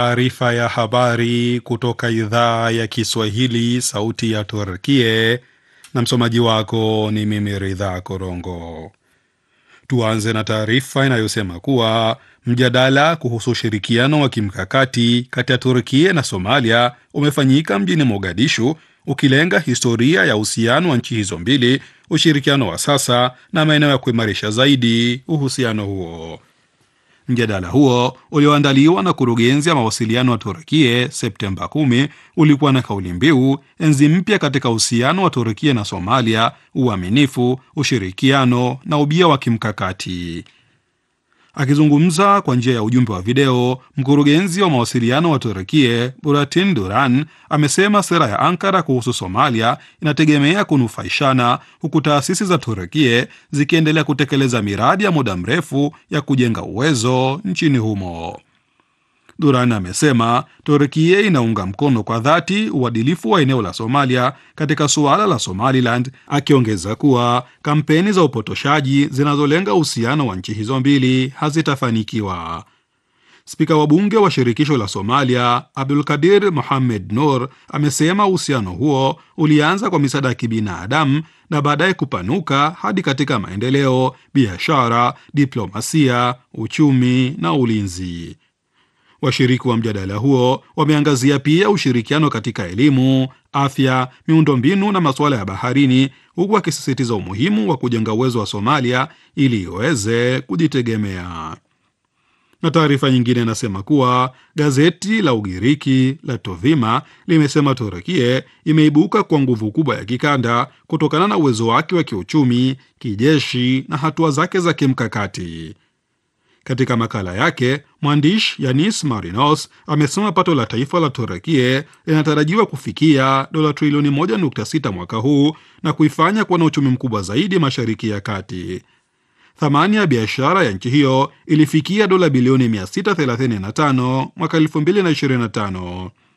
Taarifa ya habari kutoka idhaa ya Kiswahili, sauti ya Turkie, na msomaji wako ni mimi Ridha Korongo. Tuanze na taarifa inayosema kuwa mjadala kuhusu ushirikiano wa kimkakati kati ya Turkie na Somalia umefanyika mjini Mogadishu, ukilenga historia ya uhusiano wa nchi hizo mbili, ushirikiano wa sasa na maeneo ya kuimarisha zaidi uhusiano huo. Mjadala huo ulioandaliwa na kurugenzi ya mawasiliano wa Turkie Septemba 10 ulikuwa na kauli mbiu enzi mpya katika uhusiano wa Turkie na Somalia, uaminifu, ushirikiano na ubia wa kimkakati. Akizungumza kwa njia ya ujumbe wa video, mkurugenzi wa mawasiliano wa Turkie Buratin Duran amesema sera ya Ankara kuhusu Somalia inategemea kunufaishana, huku taasisi za Turkie zikiendelea kutekeleza miradi ya muda mrefu ya kujenga uwezo nchini humo. Duran amesema Turkie inaunga mkono kwa dhati uadilifu wa eneo la Somalia katika suala la Somaliland, akiongeza kuwa kampeni za upotoshaji zinazolenga uhusiano wa nchi hizo mbili hazitafanikiwa. Spika wa bunge wa shirikisho la Somalia Abdulkadir Mohamed Nur amesema uhusiano huo ulianza kwa misaada ya kibinadamu na baadaye kupanuka hadi katika maendeleo, biashara, diplomasia, uchumi na ulinzi. Washiriki wa mjadala huo wameangazia pia ushirikiano katika elimu, afya, miundombinu na masuala ya baharini, huku wakisisitiza umuhimu wa kujenga uwezo wa Somalia ili iweze kujitegemea. Na taarifa nyingine inasema kuwa gazeti la Ugiriki la Tovima limesema Turukie imeibuka kwa nguvu kubwa ya kikanda kutokana na uwezo wake wa kiuchumi, kijeshi na hatua zake za kimkakati. Katika makala yake mwandishi Yanis Marinos amesema pato la taifa la Turukie linatarajiwa kufikia dola trilioni 1.6 mwaka huu na kuifanya kuwa na uchumi mkubwa zaidi Mashariki ya Kati. Thamani ya biashara ya nchi hiyo ilifikia dola bilioni 635 mwaka 2025.